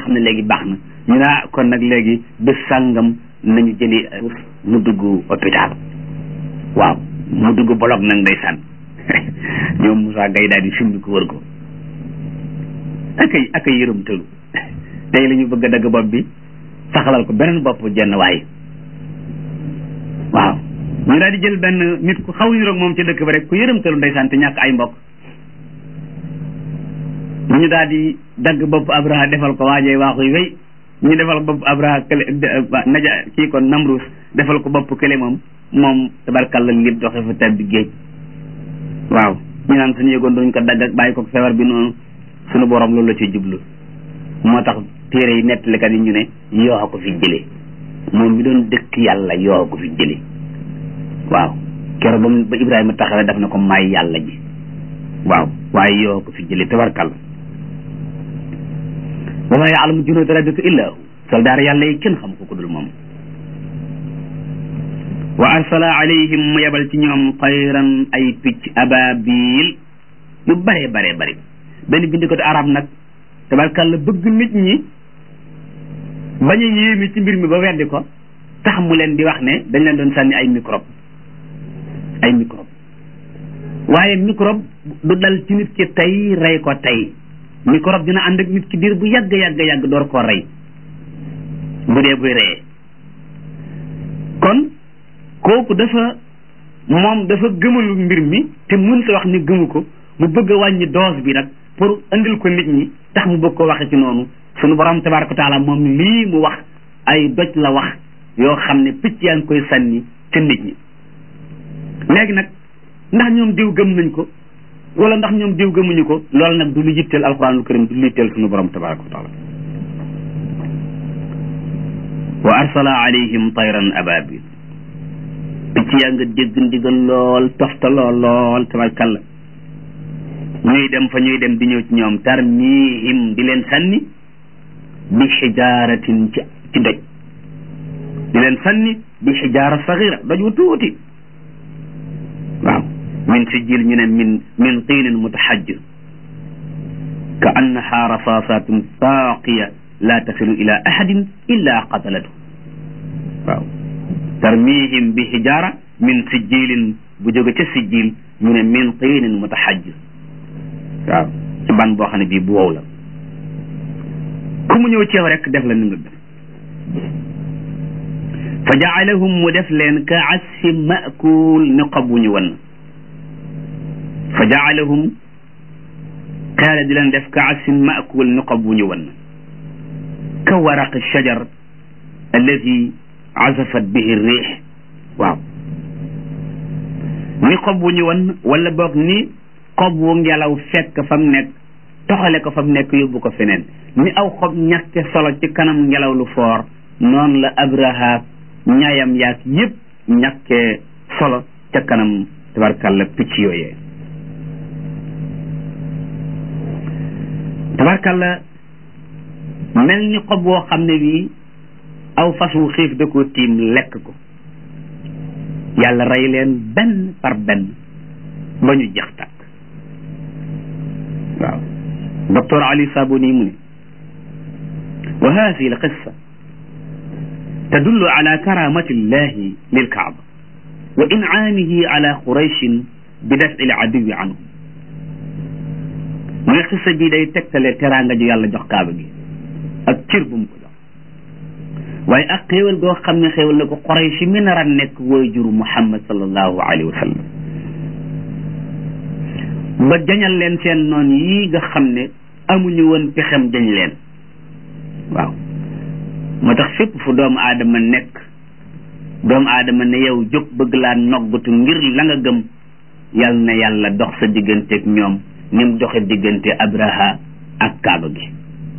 xam ne léegi baax na ñu naa kon nag léegi bés sàngam nañu jëli mu dugg hôpital waaw mu dugg bolog nag ndeysaan ñoom Moussa Gaye daal di simbi ko wër ko akay akay yërëm tëlu tey la ñu bëgg a dagg bopp bi saxalal ko beneen bopp jenn waay waaw ñu daal di jël benn nit ku xaw niroog moom ci dëkk ba rek ku yërëm tëlu ndeysaan te ñàkk ay mbokk ñu daal di dagg bopp Abraha defal ko waajee waaxuy wéy ñu defal bopp Abraha kële naja kii kon Namrus defal ko bopp kële moom moom tabarkalla lépp doxe fa tabbi géej waaw ñu naan suñu yëgoon duñ ko dagg ak bàyyi ko feebar bi noonu suñu borom loolu la ci jublu moo tax téere yi nettalikat yi ñu ne yoo ko fi jëlee moom mi doon dëkk yàlla yoo ko fi jëlee waaw keroog ba ba Ibrahima taxawee daf na ko may yàlla ji waaw waaye yoo ko fi jëlee tabarkalla wa maa yaalamu junuuda rabbika illaa hu soldaar yàlla yi kenn xam ko ku dul moom wa arsala alayhim mu yebal ci ñoom tayran ay picc ababil yu bare bare bari benn bindikatu arab nag tabarkàlla bëgg nit ñi bañ a yéemi ci mbir mi ba weddi ko tax mu leen di wax ne dañ leen doon sànni ay microbe ay microbe waaye microbe du dal ci nit ki tey rey ko tey microbe dina ànd ak nit ki diir bu yàgg yàgg yàgg door koo rey bu dee buy reyee kon kooku dafa moom dafa gëmalu mbir mi te mënta wax ni gëmu ko mu bëgg a wàññi dose bi nag pour andil ko nit ñi tax mu bëgg ko waxe ci noonu sunu borom tabaraka taala moom lii mu wax ay doj la wax yoo xam ne picc yaa ngi koy sànni ca nit ñi léegi nag ndax ñoom diw gëm nañ ko wala ndax ñoom diw gëmuñu ko loolu nag du lu yitteel alquranul karim du lu yitteel sunu borom tabaraka wa taala wa arsala alayhim tayran ababil picc yaa nga dégg ndigal lool toftaloo lool tabarkalla ñuy dem fa ñuy dem di ñëw ci ñoom tarmihim di leen sànni bi xijaaratin ci ci doj di leen sànni bi xijaara saxira doj wu tuuti waaw min sijil ñu ne min min tiinin mutaxajjir ka annaha rasaasatun saaqiya la tasilu ila ahadin illa qatalatu waaw tarmihim bi xijaara min sijilin bu jóge ca sijil ñu ne min tiinin mutaxajjir waaw ci ban boo xam ne bii bu wow la ku mu ñëw ceew rek def la ni nga def fa jaalahum mu def leen ka asfi maakul ni xob wu ñu wan fa jaalahum xeela di leen def ka asfi maakul ni xob wu ñu wan ka waraq shajar alladi azafat bihi riix waaw ni xob wu ñu wan wala boog ni xob wu ngelaw fekk fa mu nekk toxale ko fa mu nekk yóbbu ko feneen ni aw xob ñàkke solo ci kanam ngelaw lu foor noonu la abraha ñaayam yaak yëpp ñàkkee solo ca kanam tabarkalla picc yooyee tabarkalla mel ni xob woo xam ne bii aw fas wu xiif da koo tiim lekk ko yàlla rey leen benn par benn ba ñu jeex tàkk waaw docteur Ali Sabuni mu ne wa hadihi al qissa tadullu ala karamati llahi lilkaaba wa incaamihi ala qurayshin bi dafci l aduwi anhum mu ne xissa bii day tegtale teraanga ju yàlla jox kaaba gi ak cër bu mu ko jox waaye ak xéewal goo xam ne xéewal na ko quraysh mi nar a nekk wooy juru muhammad sallallahu alayhi wa sallam ba jañal leen seen noon yii nga xam ne amuñu woon pexem jañ leen waaw moo tax fépp fu doomu aadama nekk doomu aadama ne yow jóg bëgg laa noggatu ngir la nga gëm yal na yàlla dox sa digganteeg ñoom ni mu doxe diggante abraha ak kaaba gi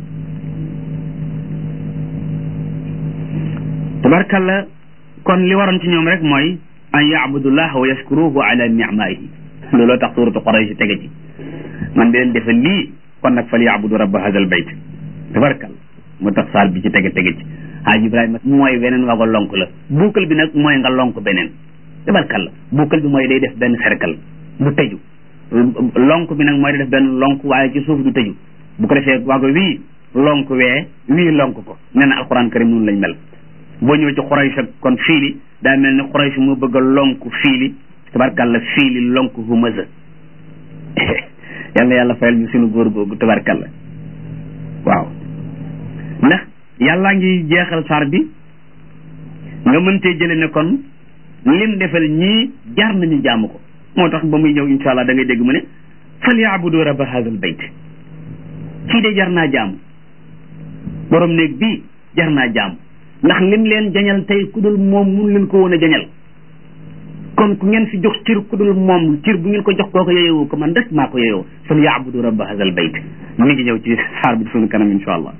tabarkalla kon li waroon ci ñoom rek mooy an yacbudullah wa yashkuruhu ala nicmaihi looloo tax suuratu Quraysh tege ci man di leen defe lii kon nag fal yaabudu rabba hadal bayt tabarkal moo tax saal bi ci tege tege ci haaj Ibrahima mooy weneen wago lonk la buukal bi nag mooy nga lonk beneen tabarkal la buukal bi mooy day def benn cercle du tëju lonk bi nag mooy day def benn lonk waaye ci suuf du tëju bu ko defee wago wii lonk wee wii lonk ko nee na alquran karim noonu lañ mel boo ñëwee ci xuraysh ak kon fiili daa mel ni xuraysh moo bëgg a lonk fiili tabarkalla fiili lonk humaza yal na yàlla fayal ñu suñu góor googu tabarkalla waaw ndax yàllaa ngi jeexal saar bi nga mëntee jële ne kon lim defal ñii jaar nañu jaamu ko moo tax ba muy ñëw insha allah da ngay dégg mu ne fal yaabudu rabba hadha al bayt kii de jar naa jaamu borom néeg bii jar naa jaamu ndax lim leen jañal tey ku dul moom mun leen ko woon a jañal kon ku ngeen fi jox cir ku dul moom cir bu ngeen ko jox kooko yeyowu ko man rek maa ko yeyoo fal yaabudu rabba hadha al bayt mi ngi ñëw ci saar bi suñu kanam insha allah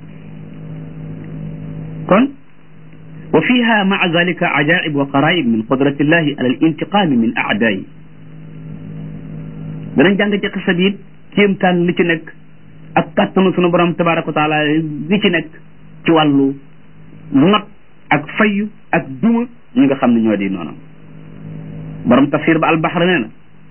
kon wa fiha maa zalika ajaib wa qaraib min qudrati llahi ala al intiqami min aadaayi danañ jàng ci xisa bi it kéemtaan li ci nekk ak kàttanu sunu borom tabaraka wa taala li ci nekk ci wàllu not ak fayu ak duma ñi nga xam ne ñoo di noonu borom tafsir ba albaxra nee na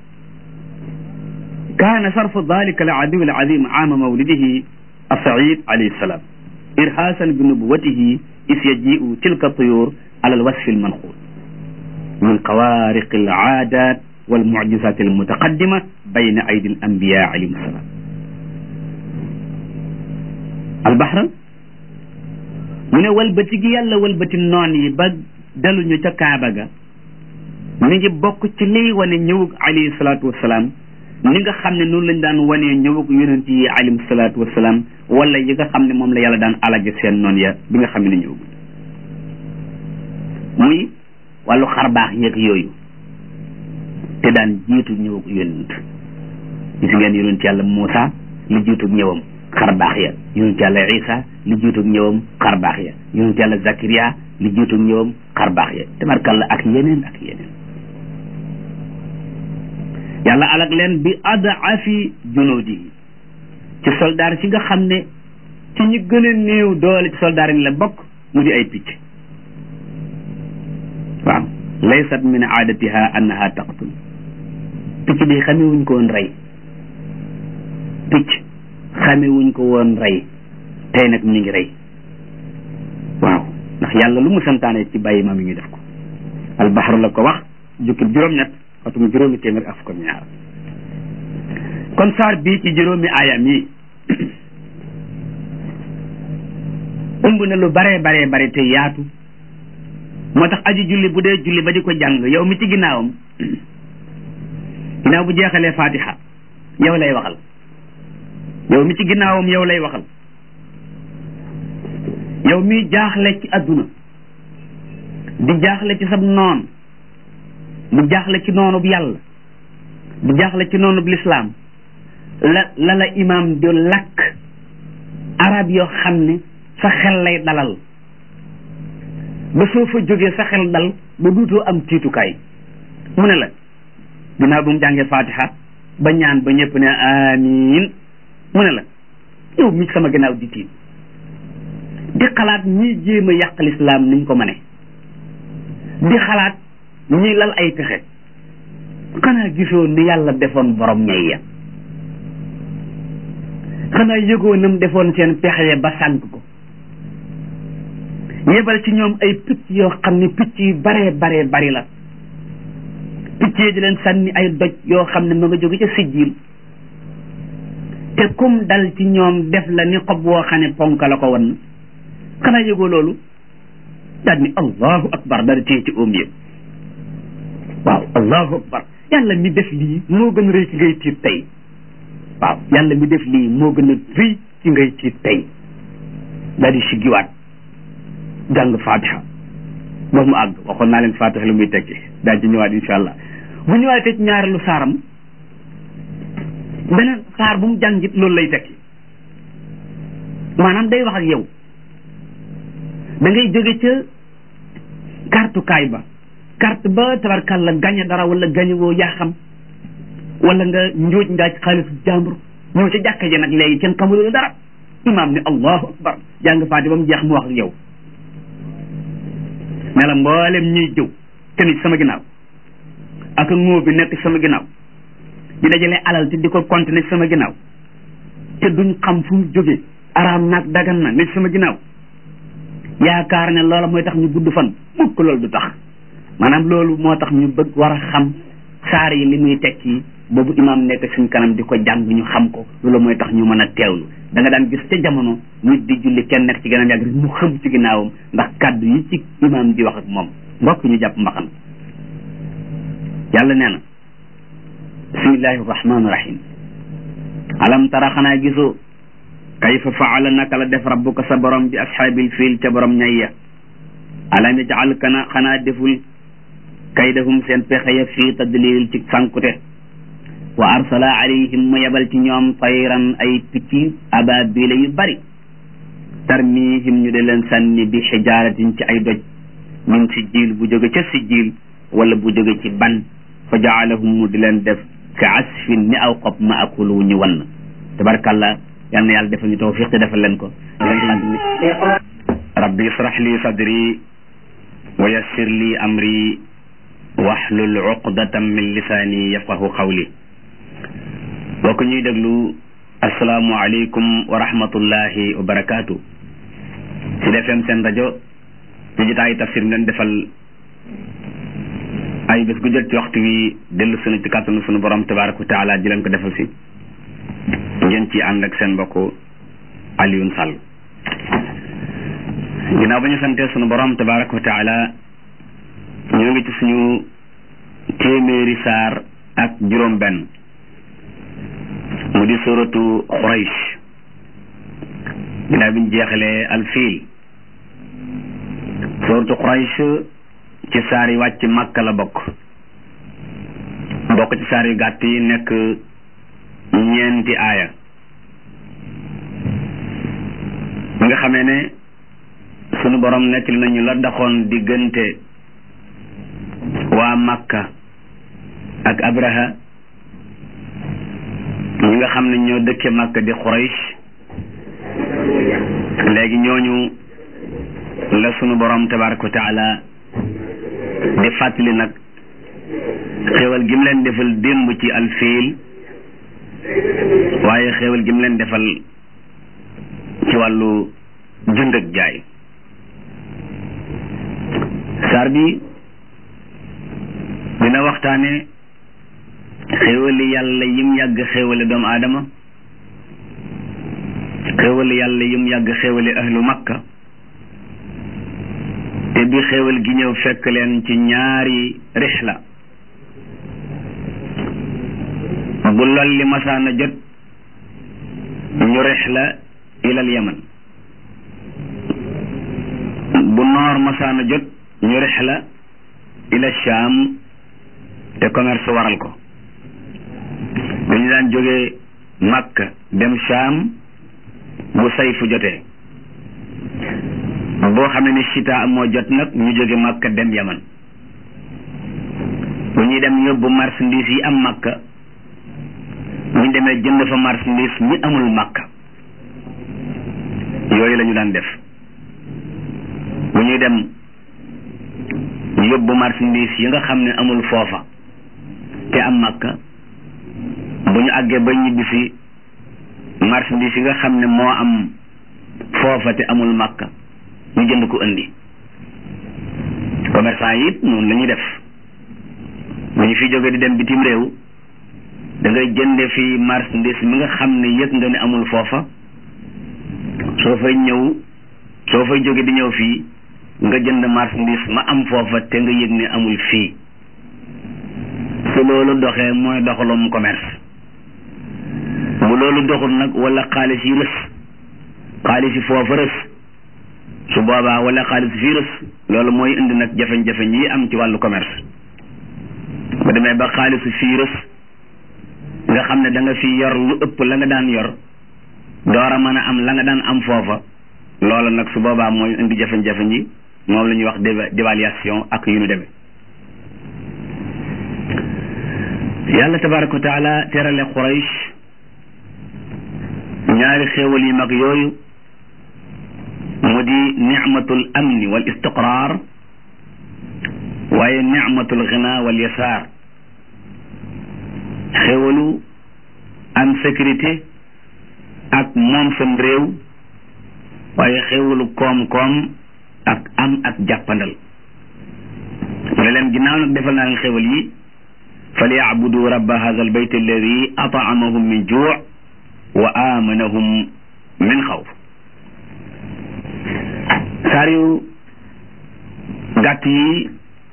kaana sarfu dalika al aduw al azim aama mawlidihi asaid alayhi salaam irhaasan bi nubuwatihi is yajiu tilka tuyur ala al wasfi al manxuul min xawaariqi al aadat wal mucjizat al mutaqaddima bayna aydi al anbiya alayhim salaam albaxra mu ne walbati gi yàlla walbati noon yi ba daluñu ca kaaba ga mi ngi bokk ci liy wane ñëwug alayhi salaatu wasalaam ni nga xam ne noonu lañ daan wanee ñëwug yonent yi alayhim salaatu wasalaam wala yi nga xam ne moom la yàlla daan alage seen noon ya bi nga xam ne ñëwugul muy wàllu xarbaax yeeg yooyu te daan jiitu ñëwug yonent gis ngeen yonent yàlla Muusa li jiitug ñëwam xarbaax ya yonent yàlla Isa li jiitug ñëwam xarbaax ya yonent yàlla Zakariya li jiitug ñëwam xarbaax ya tabarkalla ak yeneen ak yeneen yàlla alak leen bi adaafi junuudi ci soldaar si nga xam ne ci ñi gën a néew doole ci soldaar yi la bokk mu di ay picc waaw laysat min aadatiha annaha taqtul picc bi xamewuñ ko woon rey picc xamewuñ ko woon rey tey nag mi ngi rey waaw ndax yàlla lu mu santaane ci bàyyi ma mi ngi def ko albaxru la ko wax jukkib juróom-ñett xatum juróomi téeméer ak fukk ñaar kon saar bii ci juróomi aayam yi ëmb na lu baree baree bare te yaatu moo tax aji julli bu dee julli ba di ko jàng yow mi ci ginnaawam ginnaaw bu jeexalee fatiha yow lay waxal yow mi ci ginnaawam yow lay waxal yow mi jaaxle ci adduna di jaaxle ci sab noon di jaaxle ci noonub yàlla di jaaxle ci noonub lislaam la la la imaam di lakk arab yoo xam ne sa xel lay dalal ba soo fa jógee sa xel dal ba duutoo am tiitukaay mu ne la ginnaaw bu mu jàngee fatiha ba ñaan ba ñëpp ne amiin mu ne la yow mi sama ginnaaw di tiit di xalaat ñiy jéem a yàq lislaam niñ ko mëne di xalaat ñi lal ay pexe xanaa gisoo ni yàlla defoon borom ñay ya xanaa yëgoo nam defoon seen pexe ba sànk ko yebal ci ñoom ay picc yoo xam ne picc yu baree baree bari la picc yi di leen sànni ay doj yoo xam ne ma nga jóge ca sijjiil te kum dal ci ñoom def la ni xob woo xam ne ponk la ko wan xanaa yëgoo loolu daal ni allahu akbar dara téye ci oom yëpp waaw allahu akbar yàlla mi def lii moo gën a rëy ci ngay tiit tey waaw yàlla mi def lii moo gën a rëy ci ngay tiit tey daal di siggiwaat jàng fatiha ba mu àgg waxoon naa leen fatiha lu muy tekki daal ci ñëwaat insha allah bu ñëwaatee ci ñaareelu saaram beneen saar bu mu jàngit loolu lay tekki maanaam day wax ak yow da ngay jóge ca kartukaay ba carte ba tabarkàlla gañe dara wala gañe woo yaa xam wala nga njóoj njaaj xaalisu jàmbur ñëw ca jàkka ji nag léegi kenn xamul dara imaam ne allahu akbar jàng faati ba mu jeex mu wax ak yow ne la mboolem ñuy jëw te ni sama ginnaaw ak ngóo bi nekk sama ginnaaw di dajale alal te di ko continuer sama ginnaaw te duñ xam fu mu jógee araam naag dagan na nekk sama ginnaaw yaakaar ne loola mooy tax ñu gudd fan mukk loolu du tax maanaam loolu moo tax ñu bëgg war a xam saar yi li muy tekki boobu imaam nekk suñ kanam di ko jàng ñu xam ko loolu mooy tax ñu mën a teewlu da nga daan gis ca jamono nit di julli kenn nekk ci gànnaaw yàgg rek mu xëm ci ginnaawam ndax kàddu yi ci imaam di wax ak moom mbokk ñu jàpp mbaxan yàlla nee na bismillahi rahmaani rahim alam tara xanaa gisoo kayfa faala naka la def rabbuka sa borom bi ashaabil fiil ca borom ñay ya alam yajal kana xanaa deful kaydahum seen pexe ya fii tadlil ci sànkute wa arsala alayhim mu yebal ci ñoom tayran ay picc ababila yu bari tarmihim ñu de leen sànni bi xijaaratin ci ay doj min sijjiil bu jóge ca sijjiil wala bu jóge ci ban fa jaalahum mu di leen def ka asfin ni aw xob ma akul wu ñu wann tabarkàllah yal na yàlla defal ñu tawfiq te defal leen ko rabbi israh li sadri wa yassir li amri wahlul uqdatan min lisaani yafqahu qawli bokk ñuy déglu asalaamu aleykum wa rahmatullahi wa barakaatu ci defem seen rajo ci jotaayu tafsir mi leen defal ay bés gu jot ci waxtu wi dellu sunu ci kàttanu sunu borom tabaraka wa taala di leen ko defal si ngeen ci ànd ak seen mbokk Alioune Sall ginnaaw ba ñu santee sunu borom tabaraka wa taala ñoo ngi ci suñu téeméeri saar ak juróom benn mu di suratu Quraysh ginnaaw bi ñu jeexalee alfiil suratu Quraysh ci saar yi wàcc Makka la bokk bokk ci saar yu gàtt yi nekk ñeenti aaya mi nga xamee ne sunu borom nekk li nañu la daxoon diggante waa Makka ak Abraha ñi nga xam ne ñoo dëkke Makka di Quraysh léegi ñooñu la sunu borom tabaraka wa taala di fàttali nag xéewal gi mu leen defal démb ci alfiil waaye xéewal gi mu leen defal ci wàllu jënd ak jaay saar bi dina waxtaane xéewali yàlla yim yàgg xéewale doomu aadama xéewali yàlla yim yàgg xéewale ahlu makka te bi xéewal gi ñëw fekk leen ci ñaari rixla bu lol li masaana jot ñu rixla ilal yaman bu noor masaana jot ñu rixla ila sham te commerce waral ko dañu daan jógee Makka dem Sham bu sayfu jotee boo xam ne ni chita moo jot nag ñu jóge Makka dem Yaman bu ñuy dem yóbbu marchandise yi am Makka bu ñu demee jënd fa marchandise ñi amul Makka yooyu la ñu daan def bu ñuy dem yóbbu marchandise yi nga xam ne amul foofa te am Makka bu ñu àggee ba ñibbisi marchandise yi nga xam ne moo am foofa te amul Makka ñu jënd ko indi commerçant yi it noonu la ñuy def bu ñu fi jógee di dem bitim réew da ngay jënde fi marchandise mi nga xam ne yëg nga ne amul foofa soo fay ñëw soo fay jóge di ñëw fii nga jënd marchandise ma am foofa te nga yëg ne amul fii su loolu doxee mooy doxalum commerce bu loolu doxul nag wala xaalis yi rës xaalis yi foofa rës su boobaa wala xaalis fii rës loolu mooy indi nag jafe-jafe yi am ci wàllu commerce bu demee ba xaalisu fii rës nga xam ne da nga fi yor lu ëpp la nga daan yor door a mën a am la nga daan am foofa loolu nag su boobaa mooy indi jafe-jafe yi moom la ñuy wax dévaluation ak yu ñu demee yàlla tabaraka wa taala terale Quraysh ñaari xéewal yu mag yooyu mu di nicmatul amni wal istiqrar waaye nicmatul ghina wal yasaar xéewalu am sécurité ak moom sam réew waaye xéewalu koom-koom ak am ak jàppandal ne leen ginnaaw nag defal naa leen xéewal yi falyabudu rabba hadha albayt alladi ataamahum min juu wa amanahum min xawf saar yu gàtt yi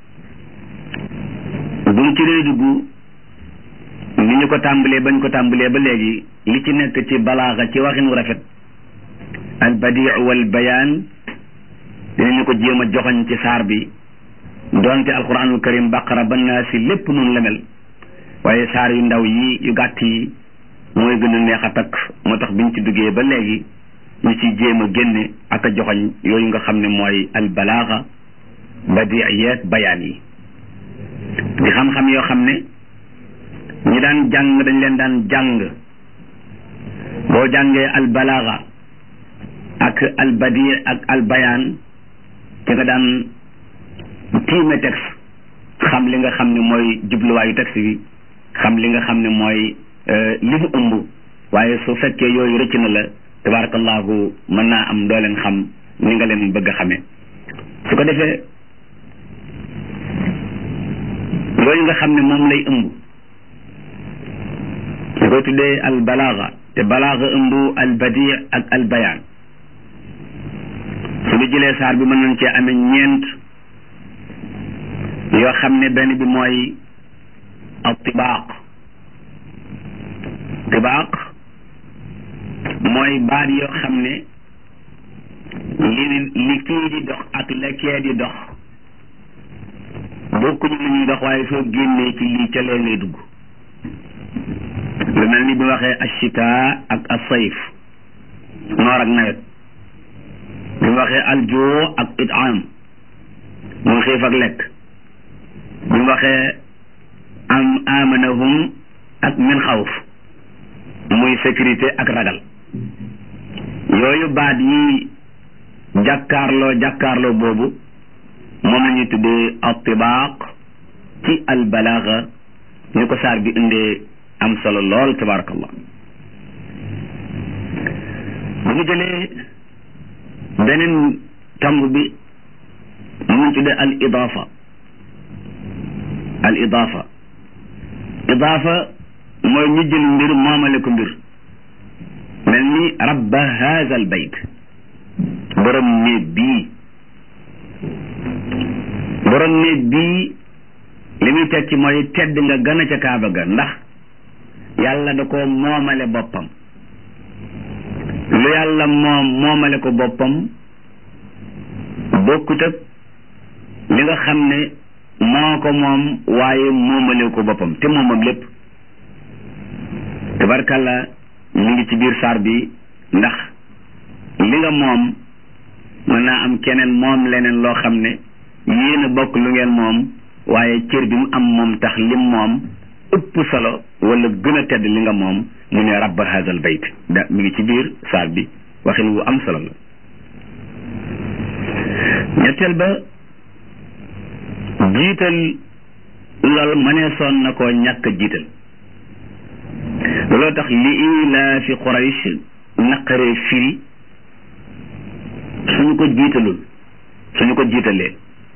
buñ ci dee dugg ni ñu ko tàmbalee bañ ko tàmbalee ba léegi li ci nekk ci balaaxa ci waxin wu rafet al badii wal bayaan dinañu ko jéem a joxoñ ci saar bi doonte alquranul karim baqara ba naa si lépp noonu la mel waaye saar yu ndaw yi yu gàtt yi mooy gën a neex a takk moo tax biñ ci duggee ba léegi ñu ci jéem a génne ak a joxoñ yooyu nga xam ne mooy al balaaxa badii yeeg bayaan yi di xam-xam yoo xam ne ñi daan jàng dañ leen daan jàng boo jàngee al balaaxa ak al badi ak al bayaan ci nga daan tiime texte xam li nga xam ne mooy jubluwaayu texte bi xam li nga xam ne mooy li mu ëmb waaye su fekkee yooyu rëcc na la tabarakallahu mën naa am doo leen xam ni nga leen bëgg a xamee su ko defee yooyu nga xam ne moom lay ëmb ñu koy tuddee al balaaga te balaaga ëmb al badi ak al bayaan su ñu jëlee saar bi mën nañ cee amee ñeent yoo xam ne benn bi mooy al tibaaq tibaaq mooy baat yoo xam ne li li kii di dox ak la kee di dox bokkuñu lu ñuy dox waaye soo génnee ci lii ca lee ngay dugg lu mel ni bi waxee ashita ak asayf noor ak nawet bi waxee aljoo ak itaam muy xiif ak lekk bi waxee am amanahum ak min xawf muy sécurité ak ragal yooyu baat yi jàkkaarloo jàkkaarloo boobu moom la ñuy tuddee attibaaq ci albalaaga ñu ko saar bi indee am solo lool tabarakallah bu ñu jëlee beneen tomb bi mu ngi tuddee al idaafa al idaafa idaafa mooy ñu jël mbir moomale ko mbir mel ni rabba haza al bayt borom néeg bii borom néeg bii li muy tekki mooy tedd nga gën a ca kaaba ga ndax yàlla da ko moomale boppam lu yàlla moom moomale ko boppam bokkut ak li nga xam ne moo ko moom waaye moomale ko boppam te moomam lépp tabarkalla mu ngi ci biir saar bi ndax li nga moom mën naa am keneen moom leneen loo xam ne yéen a bokk lu ngeen moom waaye cër bi mu am moom tax lim moom ëpp solo wala gën a tedd li nga moom mu ne rabba hazal bayt da mi ngi ci biir saar bi waxin wu am solo la ñetteel ba jiital lool mënee soon na koo ñàkk jiital looloo tax li ilaa fi Quraysh naqaree firi suñu ko jiitalul suñu ko jiitalee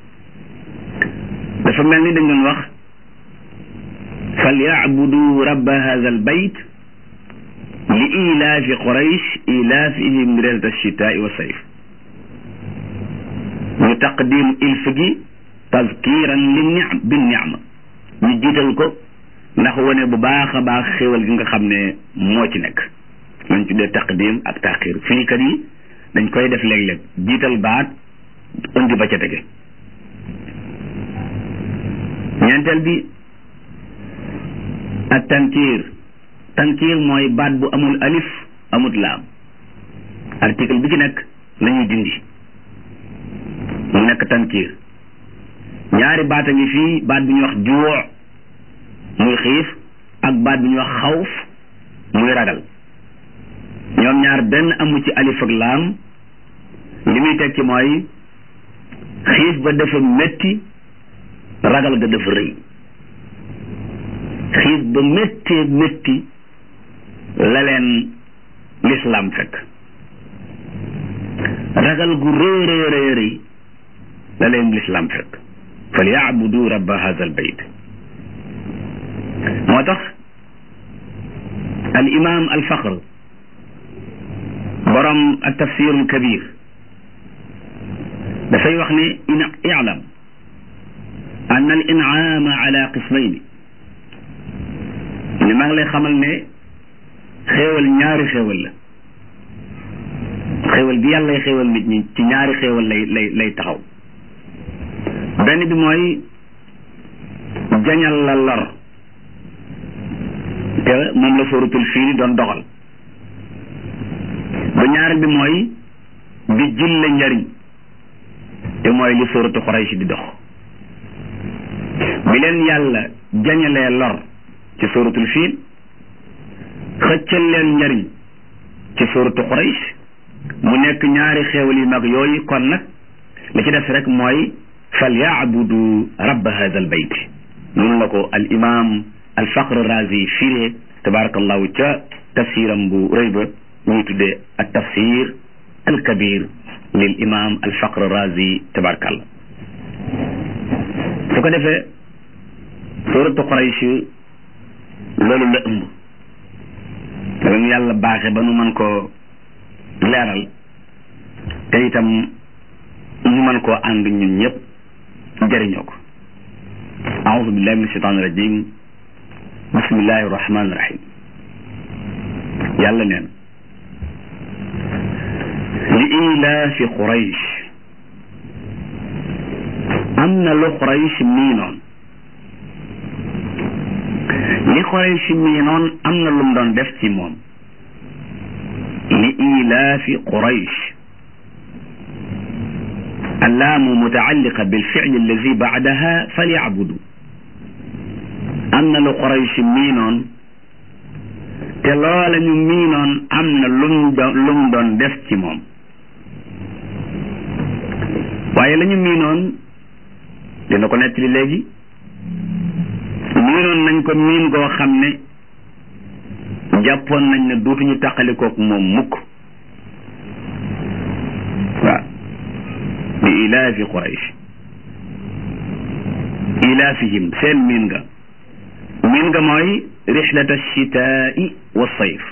dafa mel ni dañ doon wax falyabudu rabba hadha al bayt li ilaafi quraysh ilaafihim rihlata alchitaai wa sayf ñu taqdim ilf gi tazkiran li nicm bi nicma ñu jiital ko ndax wane bu baax a baax xéewal gi nga xam ne moo ci nekk lañ tuddee taqdim ak taxir firikat yi dañ koy def léeg-léeg jiital baat indi ba ca tege ñeenteel bi ak tankiir tankiir mooy baat bu amul alif amut laam article bi ci nekk lañuy dindi mu nekk tankiir ñaari baat a ngi fii baat bi ñuy wax juux muy xiif ak baat bi ñuy wax xawf muy ragal ñoom ñaar benn amu ci alif ak laam li muy tekki mooy xiif ba dafa métti ragal ga dafa rëy xiif ba méttee métti la leen lislaam fekk ragal gu rëy rëy rëy rëy la leen lislaam fekk fal yaabudu rabba hada al bayt moo tax al imam al faqr borom al tafsir al kabir dafay wax ne in i'lam an al in'ama ala qismayni ni maa ngi lay xamal ne xéewal ñaari xéewal la xéewal bi yàlla lay xéewal nit ñi ci ñaari xéewal lay lay lay taxaw benn bi mooy jañal la lor te moom la sóoratul fiil doon doxal ba ñaareel bi mooy di jil la njariñ te mooy li sóoratu Quraysh di dox bi leen yàlla jañalee lor ci sóoratul fiil xëccal leen njariñ ci sóoratu Quraysh mu nekk ñaari xéewal yu mag yooyu kon nag li ci def rek mooy fal yaabudu rabba hada al bayt noonu la ko al imam al faqr razi firee tabarakallahu ca tafsiram bu rëy ba ñuy tuddee al tafsir al kabir lil imam al faqr razi tabarakallah su ko defee suratu Quraysh loolu la ëmb dañu yàlla baaxe ba nu mën koo leeral te itam ñu mën koo ànd ñun ñëpp jëriñoo ko aoudu billahi min ashaitan irajim bismillahi irrahmani irahim yàlla neen li ilaafi quraysh am na lu quraysh miinoon li quraysh miinoon am na lu mu doon def ci moom li ilaafi quraysh allaamu mutaalliqa bilficli allazi bacdaha falyacbudu am na lu quraysh miinoon te loola ñu miinoon am na lum doon lum doon def ci moom waaye la ñu miinoon dina ko nettali léegi miinoon nañ ko miin goo xam ne jàppoon nañ ne dootuñu tàqalikook moom mukk waaw bi ilaafi quraysh ilaafihim seen miin nga miin nga mooy rixlata alchitaai wa sayf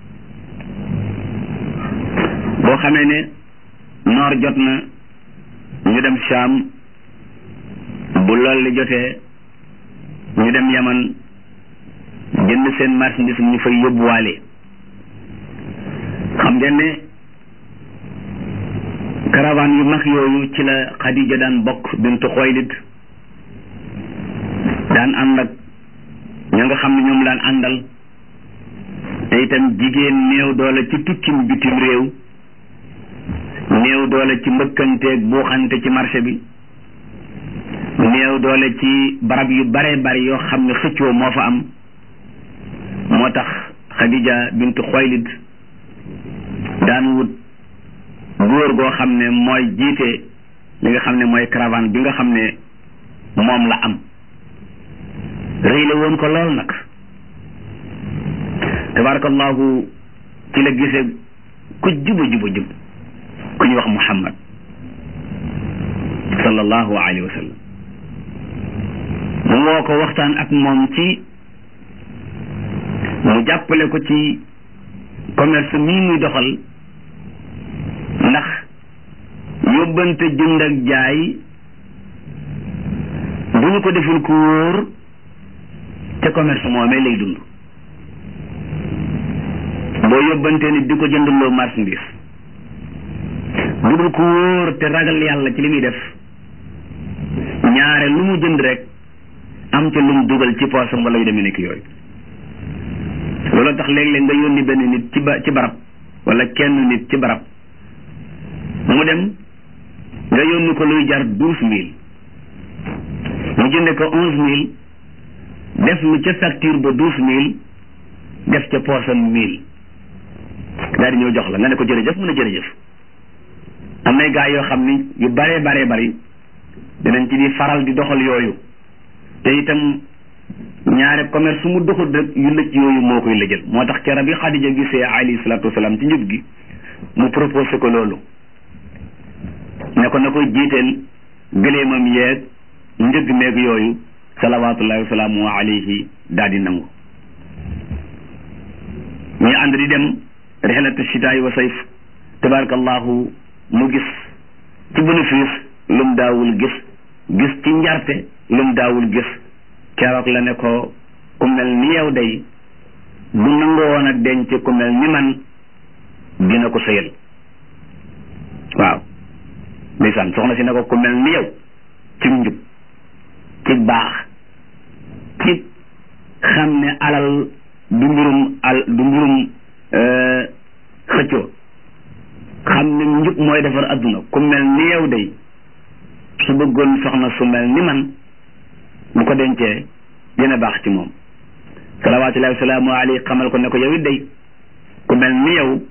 boo xamee ne noor jot na ñu dem Shaam bu lool li jotee ñu dem Yaman jënd seen marchandise ñu fay yóbbuwaale xam ngeen ne caravane yu mag yooyu ci la Xadija daan bokk bintu Xuwaylid daan ànd ak ña nga xam ne ñoom daan àndal te itam jigéen néew doole ci tukkim bitim réew néew doole ci mbëkkanteeg buuxante ci marché bi néew doole ci barab yu bare bari yoo xam ne xëccoo moo fa am moo tax Khadija bintu Xuwaylid daan wut góor goo xam ne mooy jiite li nga xam ne mooy caravane bi nga xam ne moom la am rëy la woon ko lool nag tabarakallahu ci la gisee ku juba juba jub ku ñu wax Muhammad sallallahu alayhi wa sallam mu woo ko waxtaan ak moom ci mu jàppale ko ci commerce mii muy doxal ndax yóbbante jënd ak jaay bu ñu ko deful ku wóor te commerce moomee lay dund boo yóbbante nit di ko jëndaloo marchandise bu dul ku wóor te ragal yàlla ci li muy def ñaare lu mu jënd rek am ca lu mu dugal ci poosam wala yu demee nekk yooyu loolu tax léeg-léeg nga yónni benn nit ci ba ci barab wala kenn nit ci barab mu dem nga yónni ko luy jar douze mille mu jënde ko onze mille def lu ca facture ba douze mille def ca poosam mille daal di ñëw jox la nga ne ko jërëjëf mun a jërëjëf am nay gaa yoo xam ni yu baree baree bari dinañ ci di faral di doxal yooyu te itam ñaare commerce su mu doxul rek yu lëcc yooyu moo koy lëjal moo tax kera bi Xadija gisee alayhi salaatu wasalaam ci njub gi mu proposé ko loolu ne ko na koy jiiteel gëleemam yeeg njëgg meeg yooyu salawaatullahi wasalaamu alayhi daal di nangu ñuy ànd di dem rixlatu chitaay wa sayf tabarakallahu mu gis ci bénéfice lum daawul gis gis ci njarte lum daawul gis keroog la ne ko ku mel ni yow day bu nangu woon a denc ku mel ni man dina ko sëyal waaw ndeysaan soxna si ne ko ku mel ni yow ci njub ci baax ci xam ne alal du mbirum al du mbirum xëccoo xam ne njub mooy defar adduna ku mel ni yow day su bëggoon soxna su mel ni man bu ko dencee dina baax ci moom salawaatullahi wasalaamu alayhi xamal ko ne ko yow it day ku mel ni yow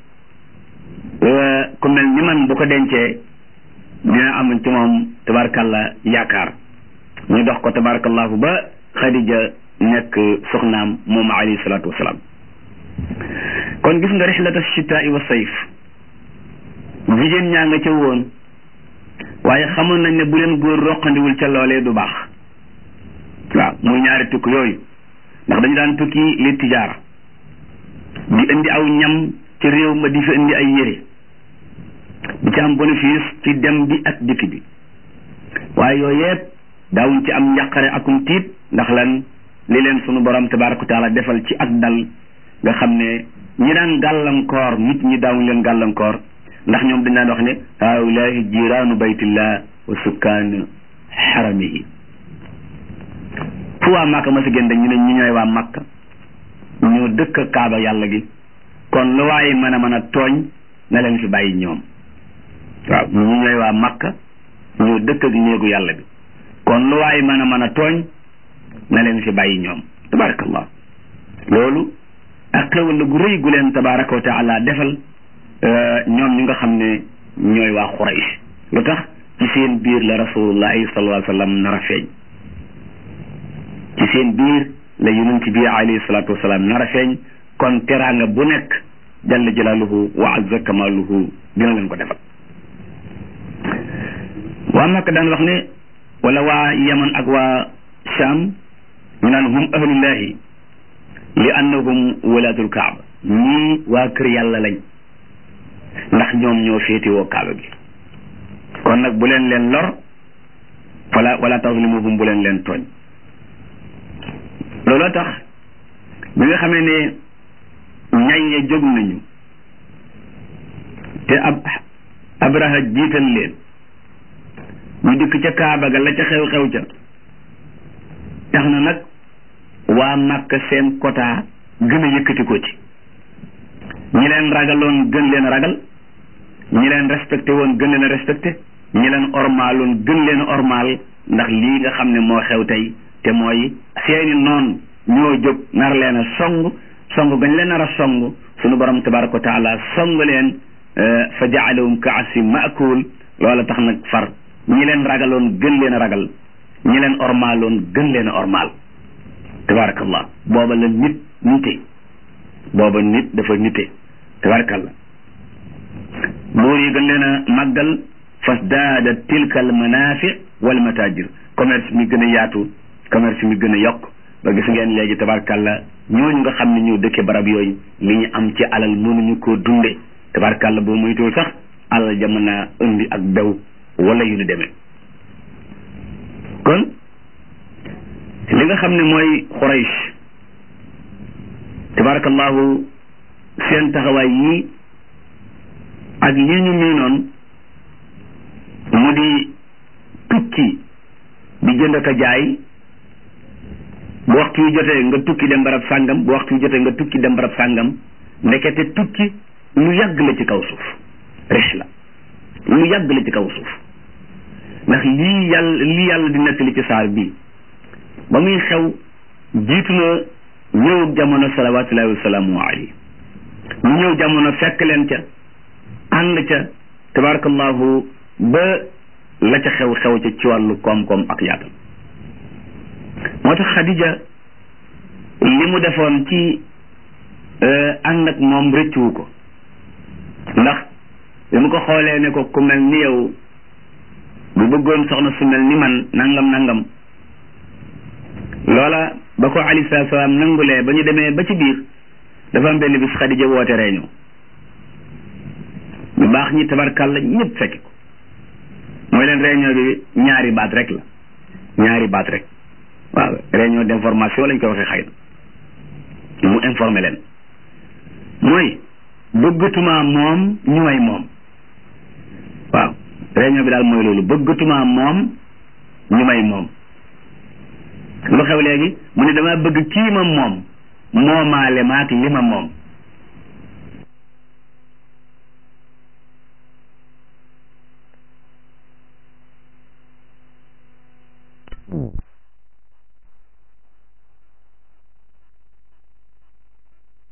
ku mel ni man bu ko dencee dina am ci moom tabarakalla yaakaar ñu dox ko tabarakallahu ba xadija nekk soxnaam moom alayhi salaatu wasalaam kon gis nga rixlata chitaai wa sayf jigéen ñaa nga ca woon waaye xamoon nañ ne bu leen góor roqandiwul ca loolee du baax waaw muy ñaari tukki yooyu ndax dañu daan tukki li tijaara di indi aw ñam ci réew ma di fa indi ay yére di ci am bénéfice ci dem bi ak dikk bi waaye yooyu yëpp daawuñ ci am njàqare akum tiit ndax lan li leen sunu borom tabaraka wa taala defal ci ak dal nga xam ne ñi daan gàllankoor nit ñi daawuñ leen gàllankoor ndax ñoom dañ daan wax ne haulahi jiraanu baytillah wa sukkaan xaramihi fu waa Màkka ma si gën dañ ñu ne ñu ñooy waa Màkka ñoo dëkk kaaba yàlla gi kon lu waaye mën a mën a tooñ na leen fi bàyyi ñoom waaw ñu ñooy waa Màkka ñoo dëkk ak néegu yàlla bi kon lu waaye mën a mën a tooñ na leen fi bàyyi ñoom tabarakallah loolu ak xewal la gu rëy gu leen tabaraka wa taala defal ñoom ñu nga xam ne ñooy waa Quraysh lu tax ci seen biir la rasulullahi sallallahu alayhi wa sallam nar a feeñ ci seen biir la yonent bi alayhi salatu wasalaam nar a feeñ kon teraanga bu nekk jalla jalaaluhu wa azza kamaaluhu dina leen ko defal waa Makka daan wax ne wala waa Yaman ak waa Sham ñu naan hum ahlullahi li annahum walaatul kaaba ñii waa kër yàlla lañ ndax ñoom ñoo féetewoo kaaba gi kon nag bu leen leen lor wala wala tazlimuhum bu leen leen tooñ looloo tax bi nga xamee ne ñay ya jóg nañu te ab abraha jiital leen ñu dikk ca kaaba ga la ca xew-xew ca tax na nag waa Màkka seen quota gën a yëkkati ko ci ñi leen ragaloon gën leen ragal ñi leen respecté woon gën leen a respecté ñi leen ormaaloon gën leen a ormaal ndax lii nga xam ne moo xew tey te mooy seeni noon ñoo jóg nar leen a song song gañ leen nar a song sunu borom tabaraka wa taala song leen fa jaalahum ka asim maakul loola tax nag far ñi leen ragaloon gën leen a ragal ñi leen ormaaloon gën leen a ormaal tabarakallah booba la nit nite booba nit dafa nite tabarakallah buur yi gën leen a màggal fasdaada tilka al manafi wal matajir commerce mi gën a yaatu commerce mi gën a yokk ba gis ngeen léegi tabarakallah ñooñu nga xam ne ñoo dëkke barab yooyu li ñu am ci alal mënuñu koo dunde tabarakallah boo moytuwul sax alal jamono indi ak bew wala yu ñu demee kon li nga xam ne mooy Quraysh tabarakallahu seen taxawaay yii ak lii ñu miinoon mu di tukki di jënd ka jaay bu waxtu yu jotee nga tukki dem barab sàngam bu waxtu yu jotee nga tukki dem barab sàngam ndekete tukki lu yàgg la ci kaw suuf rihla lu yàgg la ci kaw suuf ndax lii yàlla lii yàlla di nettali ci saar bii ba muy xew jiitu na ñëw jamono salawaatullahi wasalaamu alayhi mu ñëw jamono fekk leen ca ànd ca tabarakallahu ba la ca xew xew ca ci wàllu koom-koom ak yaatal moo tax Xadija li mu defoon ci ànd ak moom rëccuwu ko ndax bi mu ko xoolee ne ko ku mel ni yow bu bëggoon soxna su mel ni man nangam nangam loola ba ko alayhi salaatu salaam nangulee ba ñu demee ba ci biir dafa am benn bis Xadija woote réunion ñu baax ñi tabarkàlla ñëpp fekk ko mooy leen réunion bi ñaari baat rek la ñaari baat rek waaw réunion d'information lañ koy waxee xëy na mu informé leen mooy bëggatuma moom ñu may moom waaw réunion bi daal mooy loolu bëggatuma moom ñu may moom lu xew léegi mu ne dama bëgg kii ma moom moomaale maak li ma moom